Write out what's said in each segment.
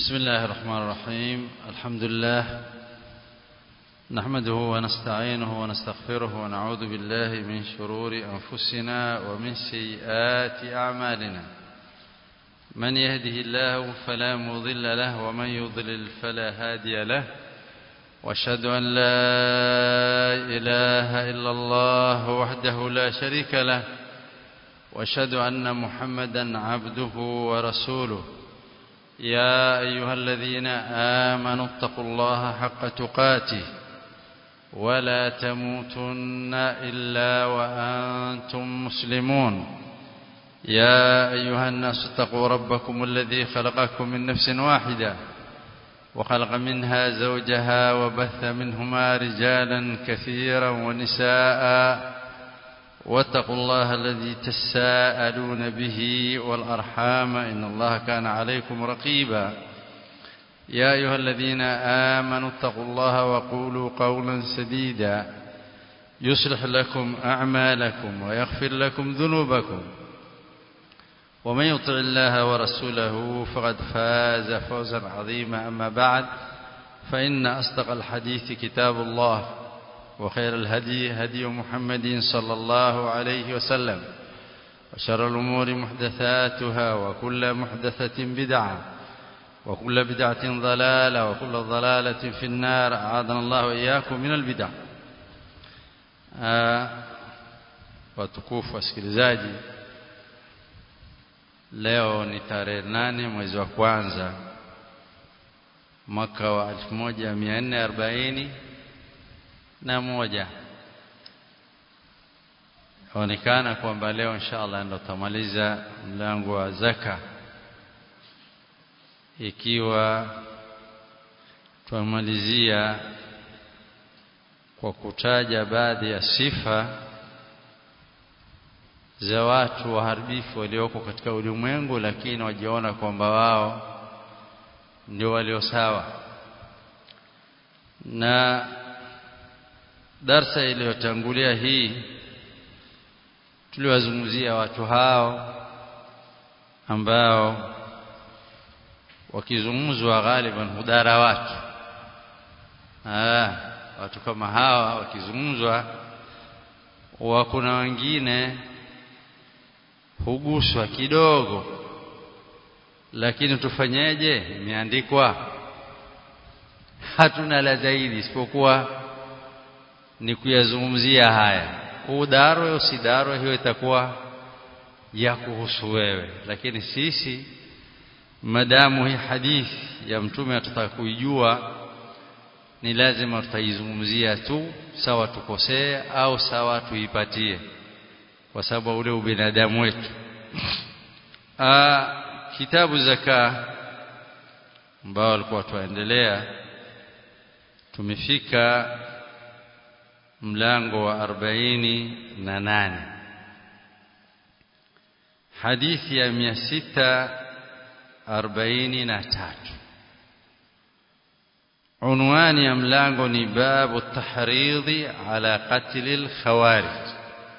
بسم الله الرحمن الرحيم الحمد لله نحمده ونستعينه ونستغفره ونعوذ بالله من شرور أنفسنا ومن سيئات أعمالنا من يهده الله فلا مضل له ومن يضلل فلا هادي له واشهد أن لا إله إلا الله وحده لا شريك له واشهد أن محمدا عبده ورسوله يا أيها الذين آمنوا اتقوا الله حق تقاته ولا تموتن إلا وأنتم مسلمون يا أيها الناس اتقوا ربكم الذي خلقكم من نفس واحدة وخلق منها زوجها وبث منهما رجالا كثيرا ونساء واتقوا الله الذي تساءلون به والأرحام إن الله كان عليكم رقيبا يا أيها الذين آمنوا اتقوا الله وقولوا قولا سديدا يصلح لكم أعمالكم ويغفر لكم ذنوبكم ومن يطع الله ورسوله فقد فاز فوزا عظيما أما بعد فإن أصدق الحديث كتاب الله وخير الهدي هدي محمد صلى الله عليه وسلم وشر الأمور محدثاتها وكل محدثة بدعة وكل بدعة ضلالة وكل ضلالة في النار أعاذنا الله وإياكم من البدع watukufu wasikilizaji leo ni tarehe nane mwezi wa kwanza mwaka wa 1440 na moja onekana kwamba leo inshallah ndo tamaliza mlango wa zaka ikiwa tumalizia kwa kutaja baadhi ya sifa za watu waharibifu walioko katika ulimwengu lakini wajiona kwamba wao ndio walio sawa na darsa iliyotangulia hii tuliwazungumzia watu hao ambao wakizungumzwa ghaliban hudara watu ah watu kama hawa wakizungumzwa wa kuna wengine huguswa kidogo lakini tufanyeje imeandikwa hatuna la zaidi isipokuwa ni kuyazungumzia haya udarwe usidarwe hiyo itakuwa ya kuhusu wewe lakini sisi madamu hii hadithi ya mtume atataka kuijua ni lazima tutaizungumzia tu sawa tukosee au sawa tuipatie kwa sababu ule ubinadamu wetu Aa, kitabu zaka ambao alikuwa tuendelea tumefika mlango wa arobaini na nane hadithi ya mia sita arobaini na tatu unwani ya mlango ni babu tahridhi ala qatli alkhawarij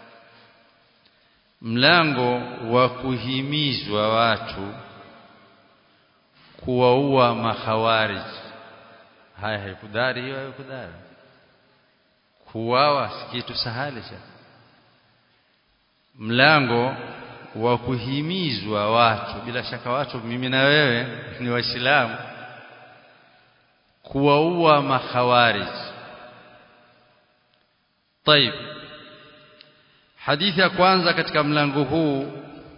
mlango wa kuhimizwa watu kuwaua makhawarij haya haikudari hiyo haikudari kuwawa si kitu sahali cha mlango wa kuhimizwa watu bila shaka watu mimi na wewe ni waislamu kuwaua makhawarij طيب hadithi ya kwanza katika mlango huu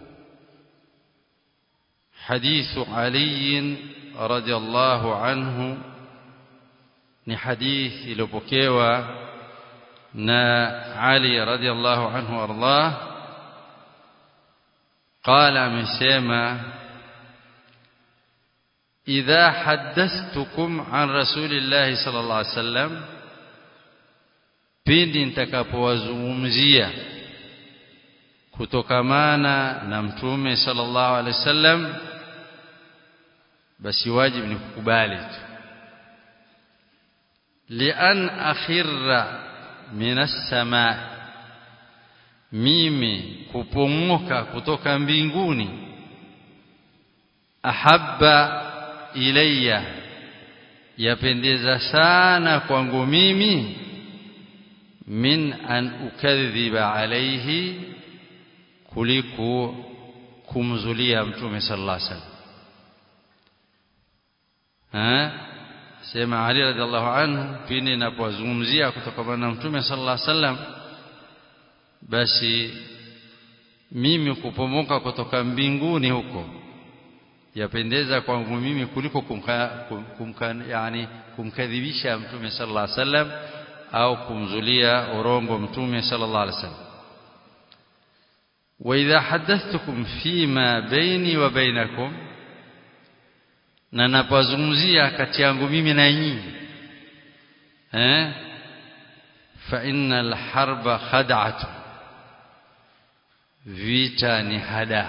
hadithu Ali radhiallahu anhu ni hadithi iliyopokewa na Ali radhiallahu anhu ardah قال amesema idha haddathtukum an rasulillahi sallallahu alaihi wasallam pindi nitakapowazungumzia kutokamana na mtume sallallahu alaihi wasallam basi wajibu ni kukubali tu lian akhirra minas samaa mimi kupomoka kutoka mbinguni ahabba ilayya yapendeza sana kwangu mimi min an ukadhiba alayhi kuliko kumzulia mtume sallallahu alaihi wasallam ha sema Ali radhiallahu anhu pindi ninapozungumzia kutokana na mtume sallallahu alaihi wasallam basi mimi kupomoka kutoka mbinguni huko yapendeza kwangu mimi kuliko kumka, kumka, yani kumkadhibisha mtume sallallahu alaihi wasallam au kumzulia urongo mtume sallallahu alaihi wasallam وإذا حدثتكم فيما بيني وبينكم na napozungumzia kati yangu mimi na nyinyi eh fa innal harba khad'atu vita ni hada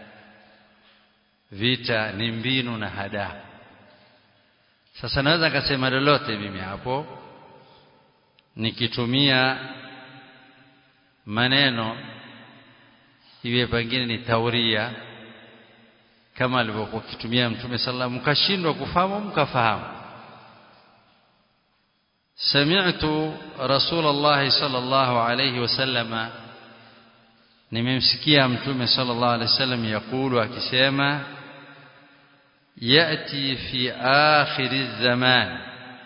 vita ni mbinu na hada sasa naweza kusema lolote mimi hapo nikitumia maneno iwe pengine ni tauria kama alivyokuwa kitumia mtume sallallahu mkashindwa kufahamu mkafahamu sami'tu rasulullah sallallahu alayhi wasallama nimemsikia mtume sallallahu alayhi wasallam yakulu akisema yati fi akhir zaman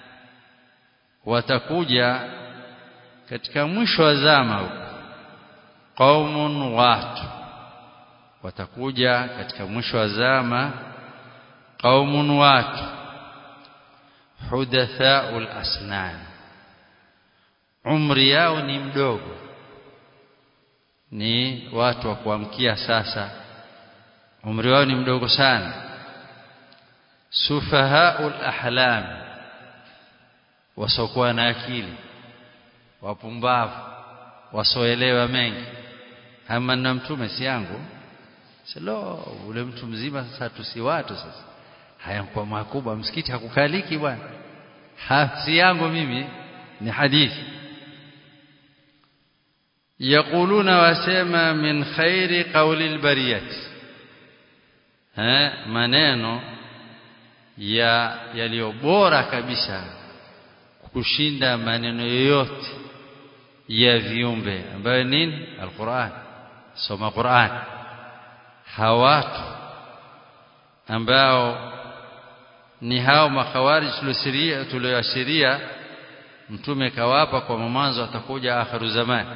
watakuja katika mwisho wa zama huko qaumun watu watakuja katika mwisho wa zama qaumun watu hudathaul asnan umri yao ni mdogo ni watu wa kuamkia sasa umri wao ni mdogo sana sufahaul ahlam wasokuwa na akili wapumbavu wasoelewa mengi ama na mtume si yangu selo ule mtu mzima sasa tusi watu sasa haya kwa makubwa msikiti hakukaliki bwana si yangu mimi ni hadithi yaquluna wasema min khairi qawli albariyati ha maneno ya yaliyo bora kabisa kushinda maneno yoyote ya viumbe ambayo nini alquran soma quran hawatu ambao ni hao makhawarij tulisiria tulioashiria mtume kawapa kwa mwanzo atakuja akhiru zamani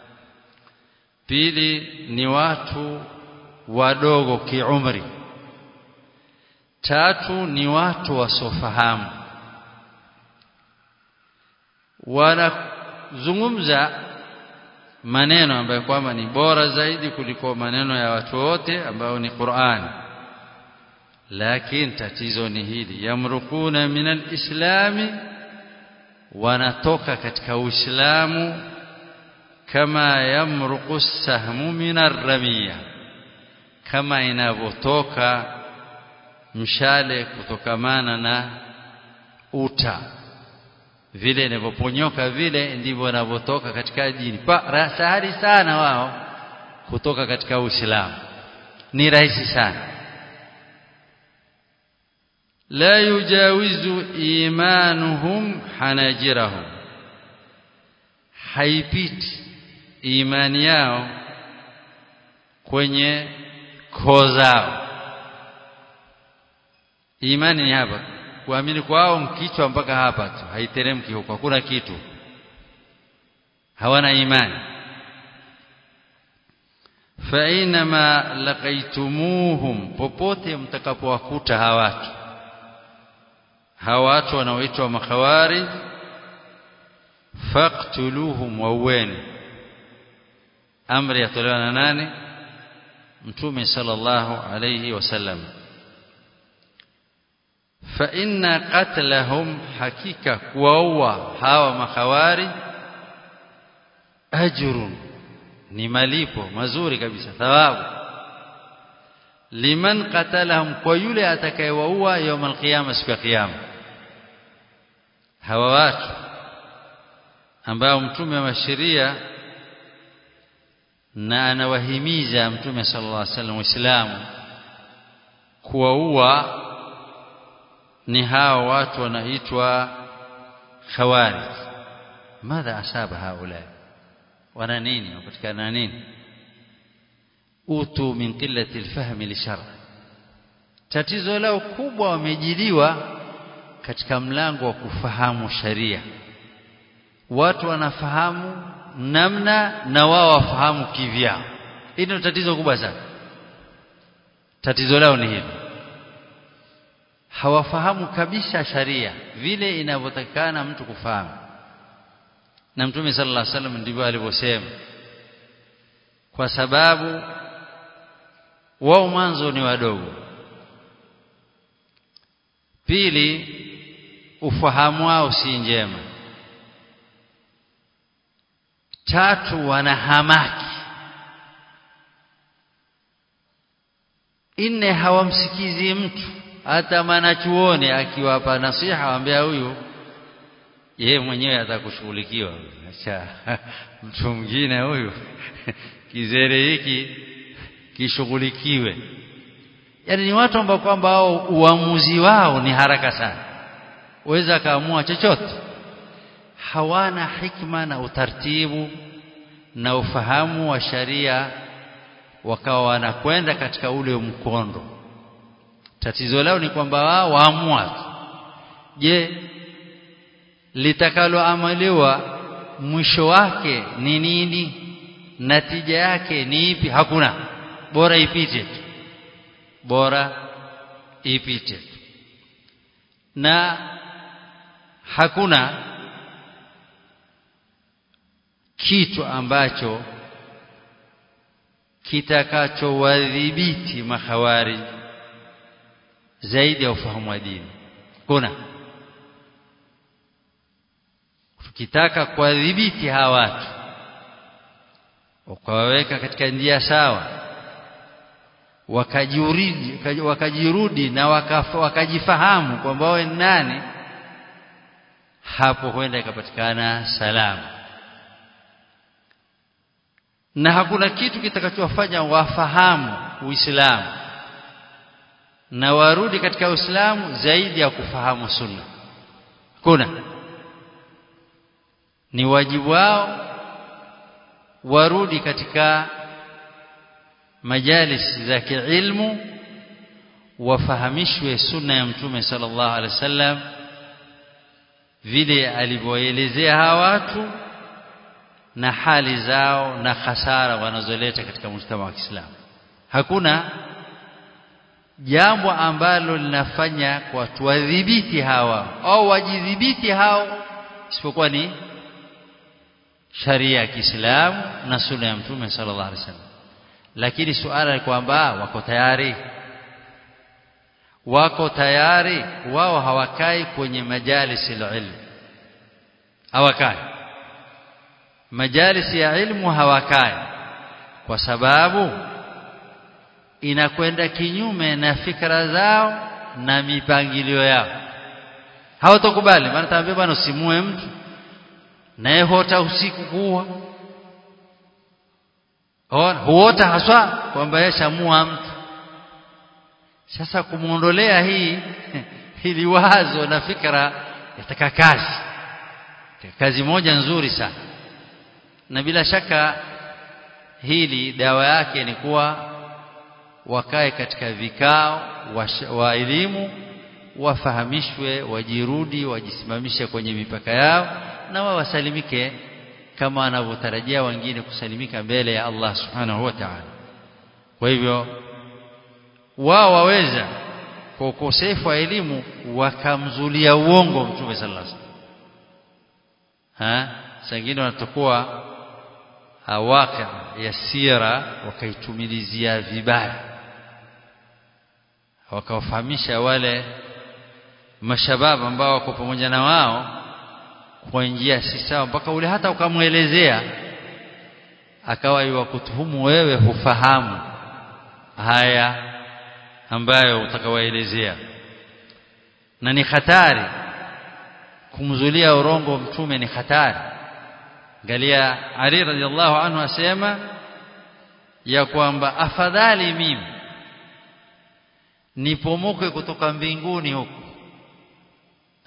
pili ni watu wadogo kiumri tatu ni watu wasofahamu wanazungumza maneno ambayo kwamba ni bora zaidi kuliko maneno ya watu wote ambao ni Qur'an lakini tatizo ni hili yamrukuna minal islami wanatoka katika uislamu kama yamruqu sahmu minar ramiya kama inavyotoka mshale kutokamana na uta vile inavyoponyoka vile ndivyo wanavyotoka katika dini pa sahari sana wao kutoka katika Uislamu ni rahisi sana la yujawizu imanuhum hanajirahum haipiti imani yao kwenye koo zao imani ni hapa kuamini kwao mkichwa mpaka hapa tu haiteremki huko hakuna kitu hawana imani fa inama laqaitumuhum popote mtakapowakuta hawatu hawatu wanaoitwa makhawarij faqtuluhum wauweni amri yatolewa na nani mtume sallallahu alayhi wasallam fa inna qatlahum hakika kuwaua hawa makhawari ajrun ni malipo mazuri kabisa thawabu liman qatalahum kwa yule atakayewaua يوم القيامه siku ya kiyama hawa watu ambao mtume wa sheria na anawahimiza mtume sallallahu alaihi wasallam waislamu kuwaua ni hao watu wanaitwa khawarij madha asaba haula wana nini wapatikana nini utu min qillati alfahmi lishar tatizo lao kubwa wamejiliwa katika mlango wa kufahamu sharia watu wanafahamu namna na wao wafahamu kivyao hili ndio tatizo kubwa sana tatizo lao ni hili hawafahamu kabisa sharia vile inavyotakikana mtu kufahamu na mtume sallallahu alaihi wasallam ndivyo alivyosema kwa sababu wao mwanzo ni wadogo pili ufahamu wao si njema tatu wana hamaki nne hawamsikizi mtu hata mwanachuoni akiwapa nasiha waambia huyu yeye mwenyewe atakushughulikiwa acha mtu mwingine huyu kizere hiki kishughulikiwe yani ni watu ambao kwamba wao uamuzi wao ni haraka sana waweza kaamua chochote hawana hikma na utaratibu na ufahamu wa sharia wakawa wanakwenda katika ule mkondo tatizo lao ni kwamba wao waamua je litakaloamaliwa mwisho wake ni nini natija yake ni ipi hakuna bora ipite tu bora ipite tu na hakuna kitu ambacho kitakachowadhibiti mahawari zaidi ya ufahamu wa dini kuna tukitaka kuwadhibiti hawa watu wakawaweka katika njia sawa wakajirudi wakajirudi na wakajifahamu kwamba wao ni nani hapo huenda ikapatikana salama na hakuna kitu kitakachowafanya wafahamu Uislamu na warudi katika Uislamu zaidi ya kufahamu sunna kuna ni wajibu wao warudi katika majalis za kiilmu wafahamishwe sunna ya mtume sallallahu alaihi wasallam vile alivyoelezea hawa watu na hali zao na hasara wanazoleta katika mujtama wa Kiislamu hakuna jambo ambalo linafanya kwa tuwadhibiti hawa au wajidhibiti hao isipokuwa ni sharia ya Kiislamu na sunna ya mtume sallallahu alaihi wasallam lakini suala ni kwamba wako tayari wako tayari wao hawakai kwenye majalisi ilmu hawakai majalisi ya ilmu hawakai kwa sababu inakwenda kinyume na fikra zao na mipangilio yao hawatokubali maana taambia bwana usimue mtu naye hota usiku kuwa huota haswa kwamba yeshamua mtu sasa kumuondolea hii hili wazo na fikra yataka kazi kazi moja nzuri sana na bila shaka hili dawa yake ni kuwa wakae katika vikao wa, wa elimu wafahamishwe wajirudi wajisimamishe kwenye mipaka yao na wao wasalimike kama wanavyotarajia wengine kusalimika mbele ya Allah subhanahu wa ta'ala kwa hivyo wao waweza kwa ukosefu wa elimu wakamzulia uongo mtume sallallahu alaihi wasallam ha sangine wanatakuwa hawaka ya sira wakaitumilizia vibaya wakawafahamisha wale mashabab ambao wako pamoja na wao kwa njia si sawa mpaka ule hata ukamwelezea akawa iwakutuhumu wewe hufahamu haya ambayo utakawaelezea na ni hatari kumzulia urongo mtume ni hatari angalia Ali radhiallahu anhu asema ya kwamba afadhali mimi nipomoke kutoka mbinguni huku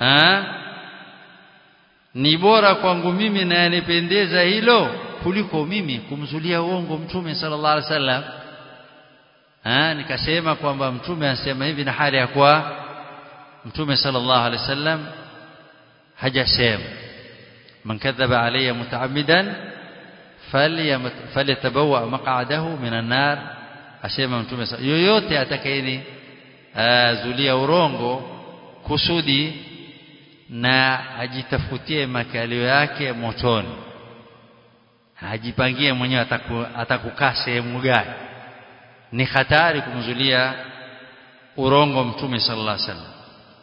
ha ni bora kwangu mimi na yanipendeza hilo kuliko mimi kumzulia uongo mtume sallallahu alaihi wasallam ha nikasema kwamba mtume anasema hivi na hali ya kuwa mtume sallallahu alaihi wasallam hajasema man kadhaba alayya mutaammidan falyatabawa maq'adahu minan nar asema mtume yoyote atakayeni zulia urongo kusudi na ajitafutie makalio yake motoni ajipangie mwenyewe ataku, atakukaa sehemu gani ni hatari kumzulia urongo mtume sallallahu alaihi wasallam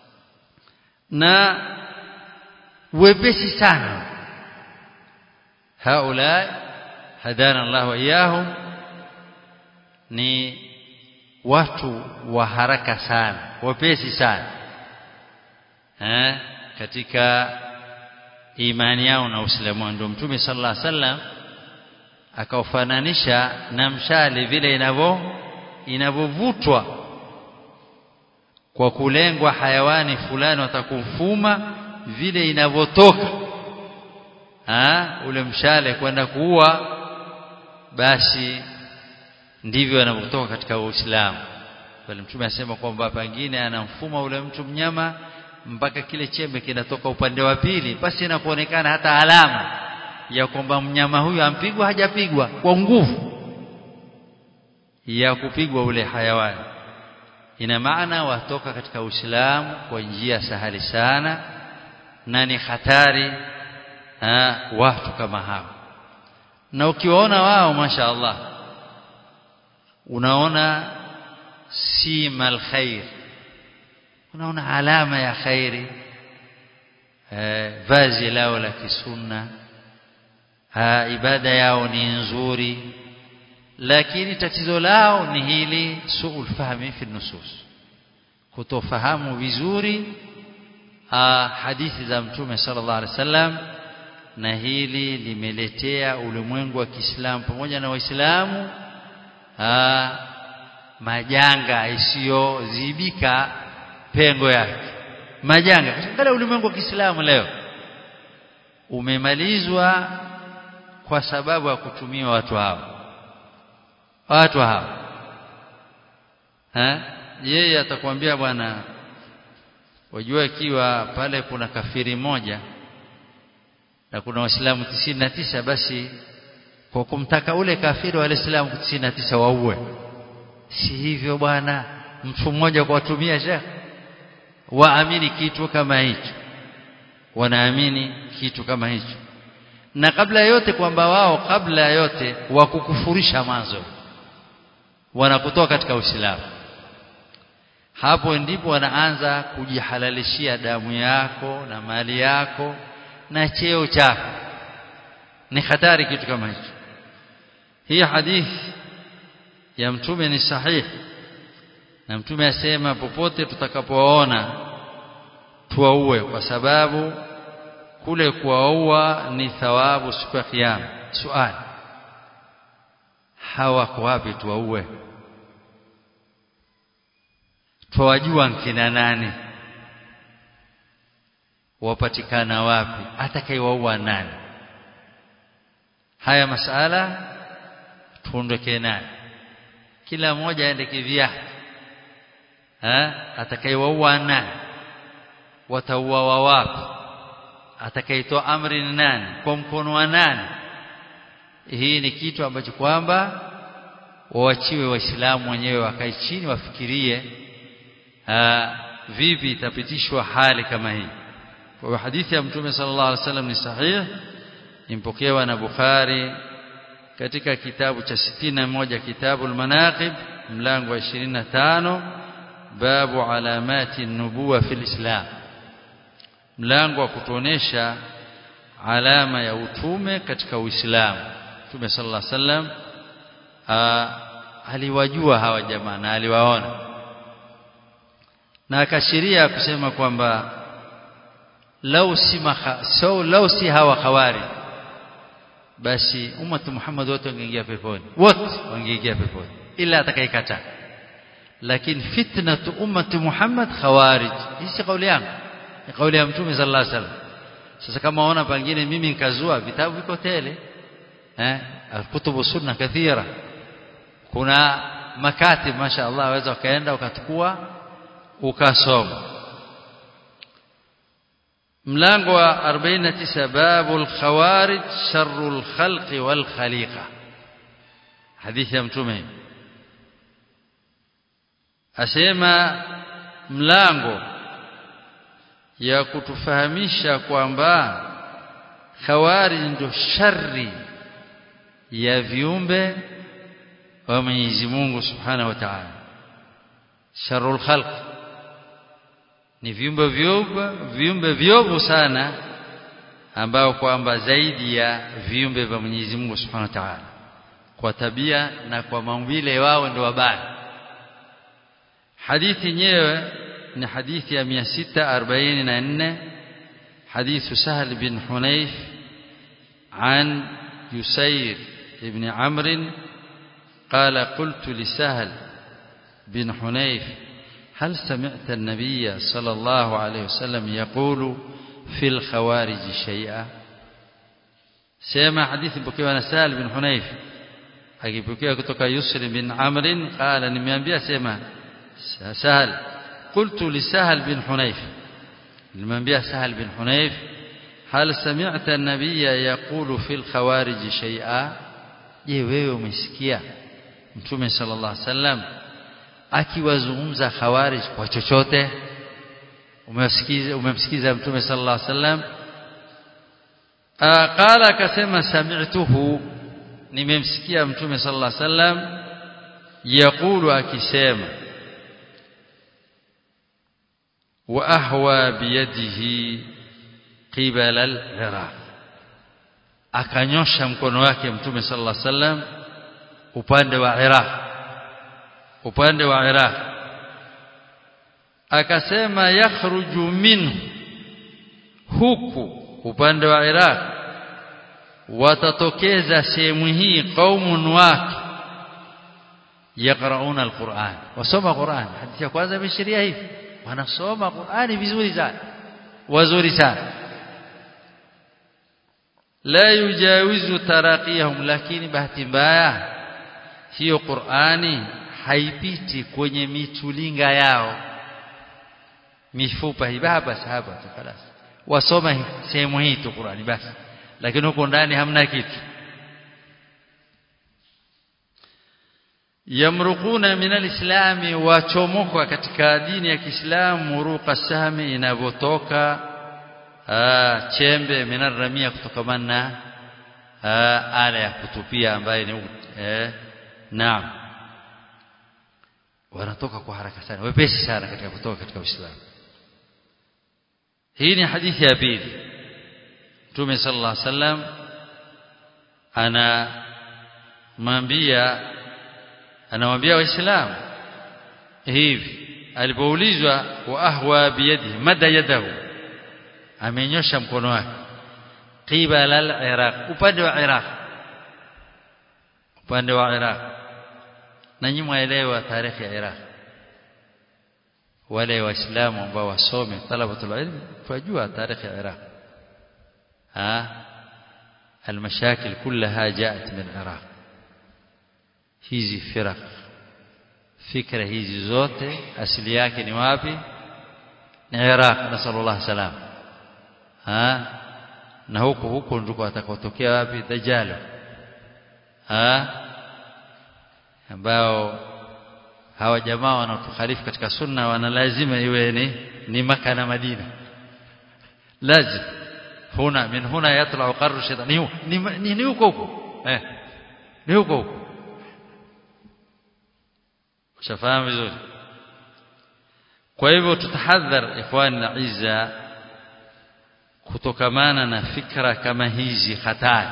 na wepesi sana haula hadana Allah wa iyahum ni watu wa haraka sana wepesi sana eh katika imani yao na Uislamu ndio Mtume sallallahu alaihi wasallam akaufananisha na mshale vile inavyo inavyovutwa kwa kulengwa hayawani fulani watakufuma vile inavyotoka ule mshale kwenda kuua basi ndivyo anavyotoka katika Uislamu bali mtume asema kwamba pengine anamfuma ule mtu mnyama mpaka kile chembe kinatoka upande wa pili basi inakuonekana hata alama ya kwamba mnyama huyu ampigwa hajapigwa kwa nguvu ya kupigwa ule hayawani ina maana watoka katika Uislamu kwa njia sahali sana na ni hatari ha, watu kama hao na ukiwaona wao masha Allah unaona sima alkhair unaona alama ya khairi eh, vazi lao la kisunna ha, ibada yao ni nzuri lakini tatizo lao ni hili suul fahmi fi nusus kutofahamu vizuri hadithi za mtume sallallahu alaihi wasallam na hili limeletea ulimwengu wa Kiislamu pamoja na Waislamu majanga isiyozibika pengo yake majanga katika ulimwengu wa Kiislamu leo umemalizwa kwa sababu ya kutumia watu hao watu hao eh yeye atakwambia bwana wajua ikiwa pale kuna kafiri moja na kuna waislamu na tisa basi kwa kumtaka ule kafiri wa waislamu na tisa waue si hivyo bwana mtu mmoja kwa watumia shekh waamini kitu kama hicho wanaamini kitu kama hicho na kabla yote kwamba wao kabla yote wakukufurisha mwanzo wanakutoa katika Uislamu hapo ndipo wanaanza kujihalalishia damu yako na mali yako na cheo chako ni hatari kitu kama hicho hii hadithi ya mtume ni sahihi na mtume asema popote tutakapowaona tuwaue kwa sababu kule kuwaua ni thawabu siku ya kiyama swali hawako wapi tuwaue twawajua nkina nani wapatikana wapi atakayewaua nani haya masala tuondoke nayo kila mmoja aende kivyake eh atakayewaua nani watauawa wapi atakayetoa amri ni nani kwa mkono wa nani hii ni kitu ambacho kwamba waachiwe waislamu wenyewe wakae chini wafikirie aa, vipi itapitishwa hali kama hii kwa hadithi ya mtume sallallahu alaihi wasallam ni sahihi impokewa na Bukhari katika kitabu cha 61 kitabu al-manaqib mlango wa 25 babu alamati nubuwa fil islam mlango wa kutuonesha alama ya utume katika uislamu mtume sallallahu alaihi wasallam aliwajua hawa jamaa na aliwaona na akashiria kusema kwamba lau si maha, so lau si hawa khawari basi ummatu Muhammad wote wangeingia peponi wote wangeingia peponi ila atakayekataa lakini fitnatu ummati Muhammad khawarij hii si kauli yangu ni kauli ya mtume sallallahu alaihi wasallam sasa kama waona pengine mimi nikazua vitabu viko tele eh kutubu sunna kathira kuna makati masha Allah waweza ukaenda ukachukua ukasoma mlango wa 49 babul khawarij sharrul khalqi wal khaliqa hadithi ya mtume asema mlango ya kutufahamisha kwamba khawarij ndio shari ya viumbe wa Mwenyezi Mungu Subhanahu wa Ta'ala sharrul khalq ni viumbe vyovu viumbe vyovu sana ambao kwamba zaidi ya viumbe vya Mwenyezi Mungu Subhanahu wa Ta'ala kwa tabia na kwa maumbile wao ndio wabaya hadithi yenyewe ni hadithi ya 644 حديث سهل بن حنيف عن يسير بن عمرو قال قلت لسهل بن حنيف هل سمعت النبي صلى الله عليه وسلم يقول في الخوارج شيئا سمع حديث بكيوانا سهل بن حنيف akipokea kutoka Yusri bin Amr qala nimeambia sema Sahal qultu li Sahal bin Hunayf nimeambia Sahal bin Hunayf hal sami'ta an-nabiyya yaqulu fil khawarij shay'a je wewe umesikia mtume sallallahu alaihi wasallam akiwazungumza khawarij kwa chochote umemsikiza umemsikiza mtume sallallahu alaihi wasallam qala akasema sami'tuhu nimemsikia mtume sallallahu alaihi wasallam yaqulu akisema wa ahwa biyadihi qibala al-iraq akanyosha mkono wake mtume sallallahu alaihi wasallam upande wa Iraq upande wa Iraq akasema yakhruju minhu huku upande wa Iraq watatokeza sehemu hii qaumun wake yaqrauna alquran wasoma quran hadithi ya kwanza imeshiria hivi wanasoma qurani vizuri sana wazuri sana la yujawizu taraqiyahum lakini bahati mbaya hiyo qurani haipiti kwenye mitulinga yao mifupa hii basi hapa tu خلاص wasoma sehemu hii tu qurani basi lakini huko ndani hamna kitu yamruquna min alislami wachomoka katika dini ya Kiislamu muruqa sahmi inavyotoka chembe minaramia kutokamana na ala ya kutupia ambaye ni eh, naam wanatoka kwa haraka sana wepesi sana katika kutoka katika Uislamu hii ni hadithi ya pili Mtume sallallahu alaihi wasallam anamwambia anamwambia waislamu hivi alipoulizwa wa ahwa biyadihi mada yadahu amenyosha mkono wake qibala al-iraq upande wa iraq upande wa iraq na nyinyi mwaelewa tarehe ya iraq wale waislamu ambao wasome talabatul ilm fajua tarehe ya iraq ها المشاكل كلها جاءت من العراق hizi firaq fikra hizi zote asili yake ni wapi ni Iraq nasallallahu salam ha na huko huko ndiko atakotokea wapi dajjal ha ambao hawa jamaa wanaotukhalifu katika sunna wana lazima iwe ni ni maka na Madina lazima huna min huna yatla qarru shaytan ni ni huko huko eh ni huko huko ushafahamu vizuri kwa hivyo tutahadhar ikhwani na izza kutokamana na fikra kama hizi hatari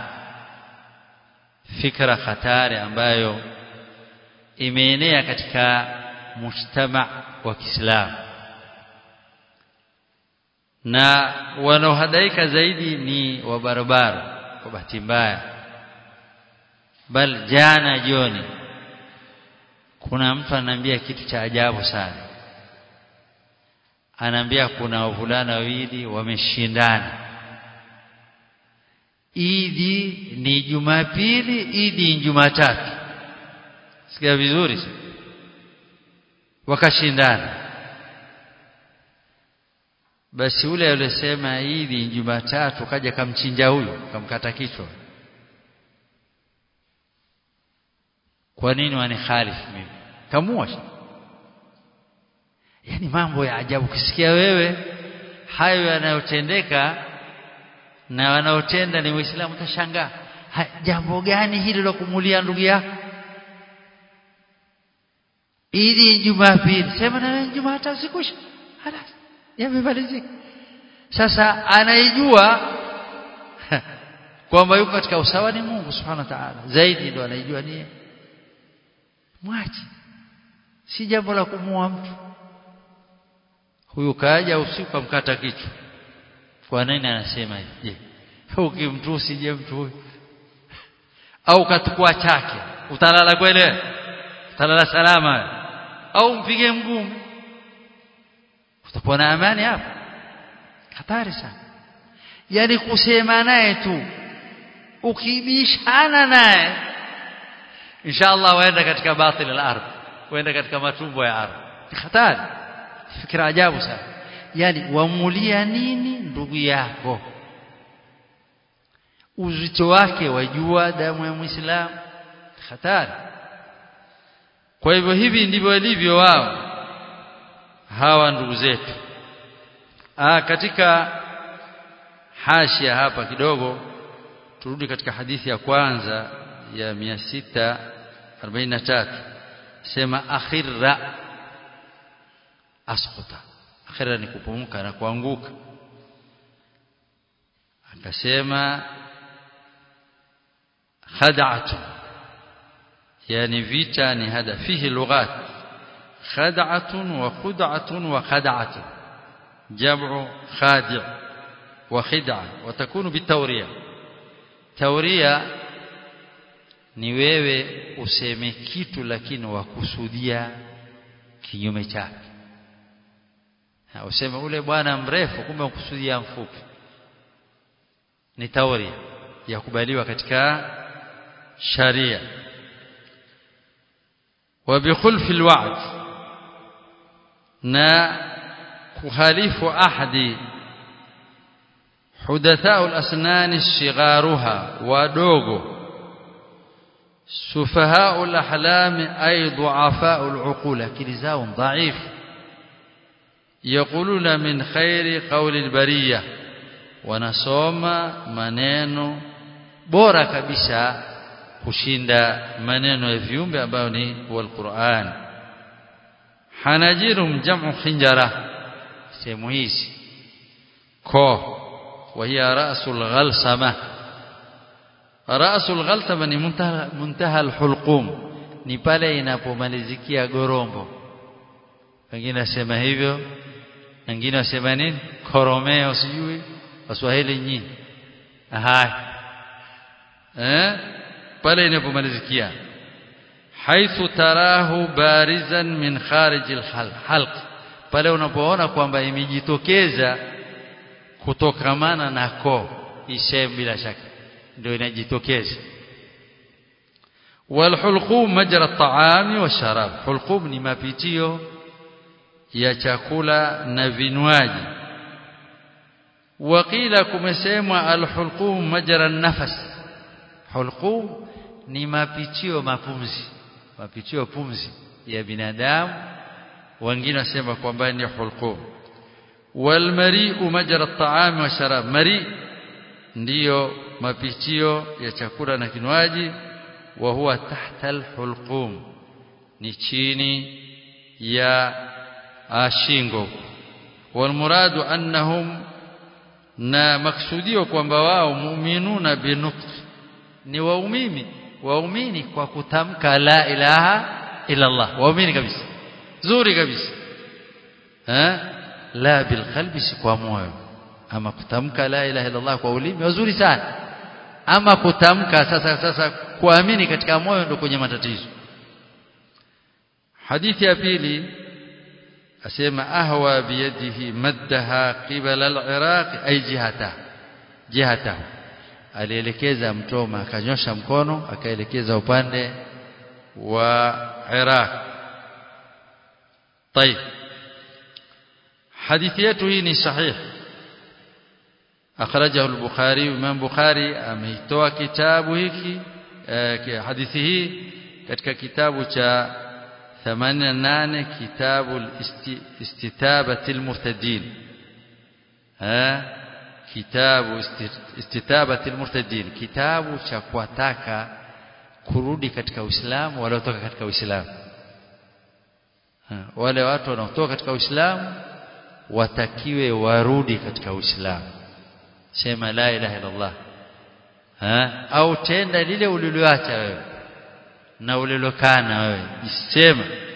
fikra hatari ambayo imeenea katika mujtama wa Kiislamu na wanaohadaika zaidi ni wabarabara kwa bahati mbaya bal jana jioni kuna mtu ananiambia kitu cha ajabu sana anaambia kuna wavulana wawili wameshindana Idi ni Jumapili Idi ni Jumatatu sikia vizuri wakashindana basi ule aliyesema Idi ni Jumatatu kaja kamchinja huyu kamkata kichwa kwa nini wanikhalifu mimi kamua yani mambo ya ajabu ukisikia wewe hayo yanayotendeka na wanaotenda ni waislamu utashangaa jambo gani hili la kumulia ndugu yako ili jumapili sema na jumatatu sikusha halas yamemalizika sasa anaijua kwamba yuko katika usawa ni Mungu subhanahu wa ta'ala zaidi ndo anaijua ni mwache si jambo la kumua mtu huyu kaja usiku amkata kichwa kwa nini anasema hivi je ukimtusi je mtu huyu au katukua chake utalala kweli utalala salama au mpige mguu utakuwa na amani hapo hatari sana yani kusema naye tu ukibishana naye inshallah waenda katika batil al-ardh waenda katika matumbo ya ardhi ni hatari fikira ajabu sana yani wamulia nini ndugu yako uzito wake wajua damu ya muislamu hatari kwa hivyo hivi ndivyo ilivyo wao hawa ndugu zetu ah katika hashia hapa kidogo turudi katika hadithi ya kwanza ya 643 sema akhirra asquta akhira ni kupumuka na kuanguka akasema khad'atu yani vita ni hada fihi lughat khad'atun wa khud'atun wa khad'atun jam'u khadi' wa khid'a wa takunu bitawriya tawriya ni wewe useme kitu lakini wakusudia kinyume chake useme ule bwana mrefu kumbe ukusudia mfupi ni tauri ya kubaliwa katika sharia wa bikhulfi alwa'd na kukhalifu ahadi hudathau alasnan sigharuha wadogo sufahau alahlami ay du'afau aluqul akili zao dhaifu yaquluna min khairi qawli albariyah wanasoma maneno bora kabisa kushinda maneno ya viumbe ambayo ni walquran hanajirum jam'u khinjara sehemu hizi ko وهي رأس الغلسمة رأس الغلسمة ni muntaha, muntaha alhulqum ni pale inapomalizikia gorombo wengine wasema hivyo wengine wasema nini koromeo sijui waswahili nyinyi haya eh pale inapomalizikia haithu tarahu barizan min kharij alhalq pale unapoona kwamba imejitokeza kutokamana na koo ishem bila shaka ndio inajitokeza walhulqum majra at-ta'ami washarab hulqum ni mapitio ya chakula na vinywaji waqila kumesemwa alhulqum majra an-nafas hulqum ni mapitio mapumzi mapitio pumzi ya binadamu wengine wasema kwamba ni hulqum walmari'u majra at-ta'ami wa sharab mari ndiyo mapitio ya chakula na kinywaji wa huwa tahta al-hulqum ni chini ya shingo walmuradu annahum na maksudio kwamba wao mu'minuna binutq ni waumini waumini kwa kutamka la ilaha illa Allah waumini kabisa zuri kabisa eh la bil qalbi si kwa moyo ama kutamka la ilaha illa Allah kwa ulimi wazuri sana ama kutamka sasa sasa kuamini katika moyo ndio kwenye matatizo hadithi ya pili asema ahwa biyadihi maddaha qibala al-iraq ay jihata jihata alielekeza mtoma akanyosha mkono akaelekeza upande wa Iraq طيب حديث yetu hii ni sahih akhrajahu al-bukhari imam bukhari ameitoa kitabu hiki hadithi hii katika kitabu cha 88 kitabu istitabati al-murtadin ha kitabu istitabati al-murtadin kitabu cha kuwataka kurudi katika Uislamu waliotoka katika Uislamu wale watu wanaotoka katika Uislamu watakiwe warudi katika Uislamu sema la ilaha illallah ha au tenda lile uliloacha wewe na ulilokana wewe sema